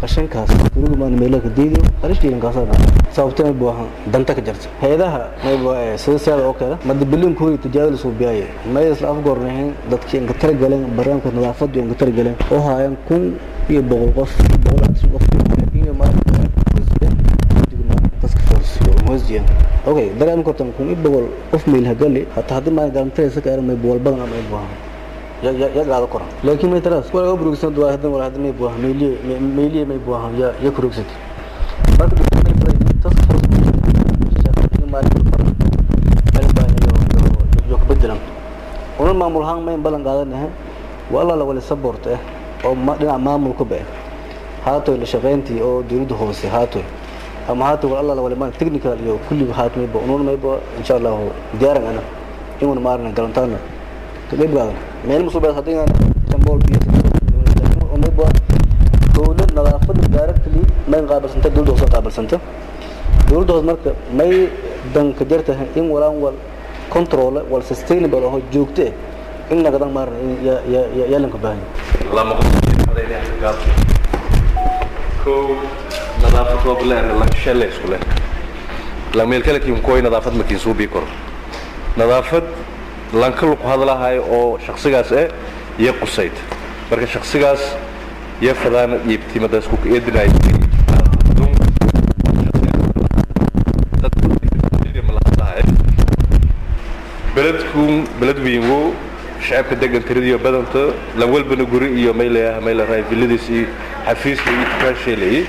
qashinkaas turugu maan meelo ka diidiyo qarishkiilan kaasana sababtana buu ahaan danta ka jarta hay-adaha mayba sida siyaada oo kale mada bilin kuwii tijaabada soo biyaaye may isla afgoornahayn dadkii inka tara galeen barnaamijka nadaafadu inka tara galeen oo haayaan kun iyo boqol qof boqol atis qof iyo maarka okay dareem kortan kun iyo boqol qof meel hagali hataa haddii maan garantaraysa ka eran may boqol badan ama ay buahan ya gaado koran laakiin may taraas wala ga burugsan duwaa hadan wala hadan may buahan meeliye meeliye may buahan ya ya kurugsat marka may bay tas yo ka bedelan una maamul ahaan mayn balan qaadanahay waa alla la wali saboorta ah oo dhinaca maamulka ba haatoy la shaqayntii oo dawladda hoose haatoy ama haatoy waa alla la wali maan technical iyo kulliga haat mayba ununa mayba insha allahu diyaaran ana inuna maarna galantaana mayba meel musubeed haddii jambool biyo mayba dowlad nadaafada directly mayn qaabilsanta dowladda hoose qaabilsanta dowladda hoose marka may danka jartahay in walaan wal control wal sustainable oo joogto in nagadan maarna ya ya ya lanka baahan lama qof ko nadaafad waa bilaar la shale isku leh la meel kale kiin kooy nadaafad ma kiin soo bi karo nadaafad lanka lu ku hadlahay oo shakhsigaas eh iyo qusayd marka shakhsigaas iyo fadaan iibtimadaas ku eedinay beledku beled weyngo shacabka degan tiradiyo badanta lan walbana guri iyo maylayaha mayla raay villadiis iyo xafiiska iyo tukaasheelayay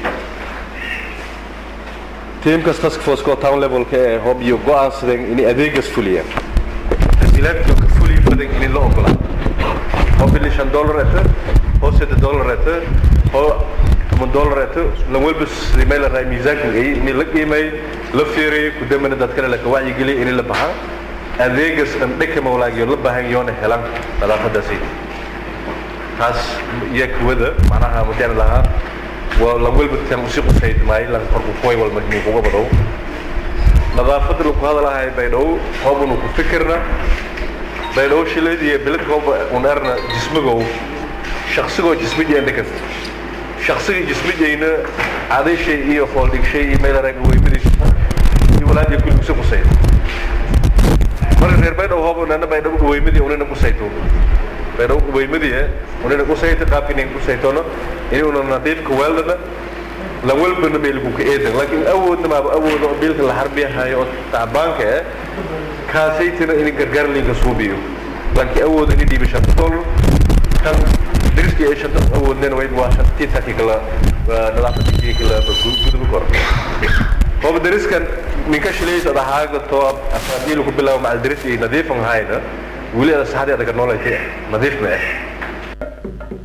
tiimkas task force ko town levelka ee hob iyo go'aansadeen inay adeegas fuliyaan tasiilaadka ka fuliy badan in la ogolaa oo bili shan dollar ete oo saddex dollar ete oo toban dollar ete lan walba mayla raay miisaanka ay in la qiimay la fiiriyay ku damana dad kale la ka wacyigeliya in la baxaa adeegas andhaka mawlaagiyo la baahan yoona helan nadaafadaasi taas iyo kuwada macnaha mudaan lahaa waa lan walba tan usi qusayd maayo lan korku kuway walma kuga badow nadaafada lagu hadalahay baydhow hoobunu ku fikirna baydhow shileed iyo bilad hooba unaarna jismigow shaqsigoo jismijii andhakas shaqsigii jismijayna cadashay iyo fooldhigshay iyo meelaraga weymadiis iyo walaadiya kulli usi qusayd marka reer baydhow hooba nana baydhow weymadi unina qusayto baydhow weymadi unina qusayto qaabkinin qusaytono inuna nadiifka weeldana lan walbana meelku ka eedan laakiin awoodna maaba awooda oo biilka la harbiyahayo oo tacbaanka eh kaasaytina in gargaar linka suubiyo laakiin awooda in dhiiba shanta dollar kan diriski ay shanta awoodnena wayd waa shantiisaki kala nadaafadii kala gudub kor hooba dariskan ninka shilaysa adahaaga to asaadiil ku bilaabo macal daris iyo nadiifan hayna weli ada saxdii adaga noolaytay nadiif ma ah